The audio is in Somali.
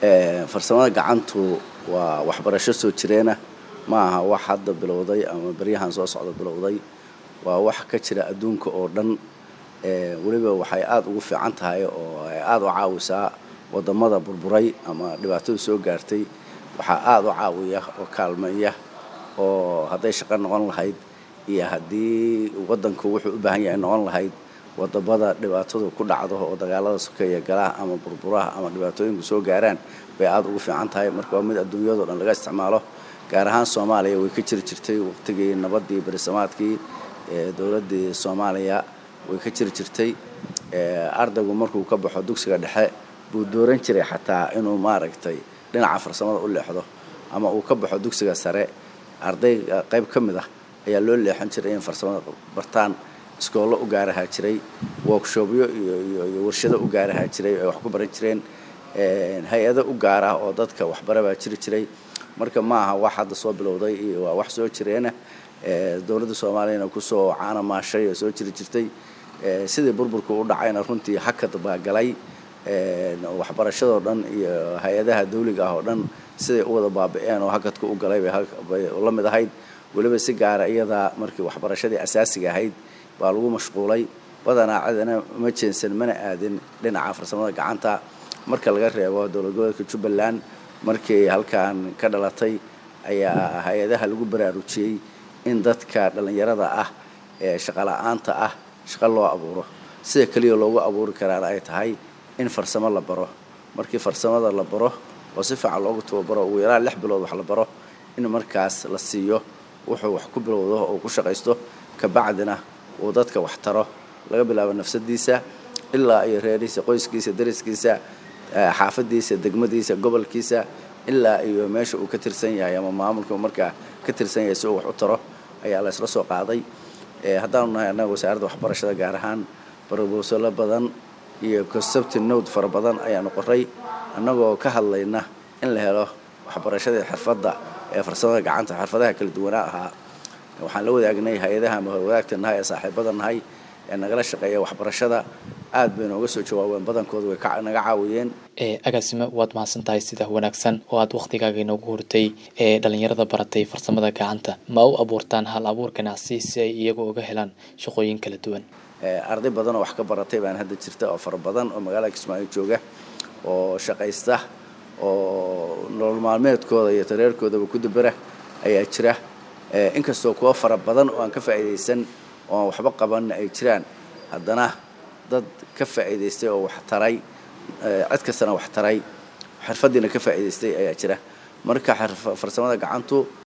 farsamada gacantu waa waxbarasho soo jireena ma aha wax hadda bilowday ama beryahan soo socda bilowday waa wax ka jira adduunka oo dhan weliba waxay aada ugu fiican tahay oo ay aada u caawisaa wadamada burburay ama dhibaatadu soo gaartay waxaa aada u caawiya oo kaalmeeya oo hadday shaqo noqon lahayd iyo haddii waddanku wuxuu u baahan yahay noqon lahayd wadamada dhibaatadu ku dhacdo oo dagaalada sokeeya galaha ama burburaha ama dhibaatooyinku soo gaaraan bay aada ugu fiican tahay marka waa mid adduunyadao dhan laga isticmaalo gaar ahaan soomaaliya way ka jiri jirtay waqtigii nabadii berisamaadkii dowladdii soomaaliya way ka jiri jirtay ardaygu markuu ka baxo dugsiga dhexe buu dooran jiray xataa inuu maaragtay dhinaca farsamada u leexdo ama uu ka baxo dugsiga sare ardayga qayb ka mid ah ayaa loo leexan jiray in farsamada bartaan iskoollo u gaarahaa jiray workshopyo iyo warshado u gaarahaa jiray ay wax ku baran jireen hay-ado u gaarah oo dadka waxbara baa jiri jiray marka ma aha wax hadda soo bilowday iyo waa wax soo jireena dowladda soomaaliyana kusoo caana maashay oo soo jiri jirtay sidii burburka u dhacayna runtii hakad baa galay waxbarashadoo dhan iyo hay-adaha dawliga ah oo dhan siday u wada baabi'een oo hakadka u galay bay la mid ahayd weliba si gaara iyadaa markii waxbarashadii asaasiga ahayd baa lagu mashquulay badanaa cidana ma jeensan mana aadin dhinaca farsamada gacanta marka laga reebo dowlad goboleedka jubbaland markii halkan ka dhalatay ayaa hay-adaha lagu baraarujiyey in dadka dhallinyarada ah ee shaqola'aanta ah shaqo loo abuuro sida keliya loogu abuuri karaana ay tahay in farsamo la baro markii farsamada la baro oo si fiican loogu tababaro ugu yaraan lix bilood wax la baro in markaas la siiyo wuxuu wax ku bilowdo oo ku shaqaysto kabacdina uu dadka wax taro laga bilaabo nafsadiisa ilaa iyo reerihiisa qoyskiisa dariskiisa xaafadiisa degmadiisa gobolkiisa ilaa iyo meesha uu ka tirsan yahay ama maamulka markaa ka tirsan yahay si uu wax u taro ayaa la isla soo qaaday haddaanu nahay annaga wasaaradda waxbarashada gaar ahaan barobosalo badan iyo concepti node fara badan ayaanu qoray annagoo ka hadlayna in la helo waxbarashadii xirfadda ee farsamada gacanta xirfadaha kala duwanaa ahaa waxaan la wadaagnay hay-adaha ama wadaagta nahay ee saaxiibada nahay ee nagala shaqeeya waxbarashada aad bay nooga soo jawaabeen badankooda way naga caawiyeen agaasime waad mahadsan tahay sida wanaagsan oo aad wakhtigaaga inoogu hurtay ee dhallinyarada baratay farsamada gacanta ma u abuurtaan hal abuur ganacsi si ay iyagu uga helaan shaqooyin kala duwan arday badan oo wax ka baratay baan hadda jirta oo fara badan oo magaalada kismaayo jooga oo shaqaysta oo nolol maalmeedkooda iyo tareerkoodaba ku dabera ayaa jira inkastoo kuwa fara badan oo aan ka faa'iidaysan oo aan waxba qabanna ay jiraan haddana dad ka faa'iidaystay oo wax taray cid kastana wax taray xirfaddiina ka faa'iidaystay ayaa jira marka farsamada gacantu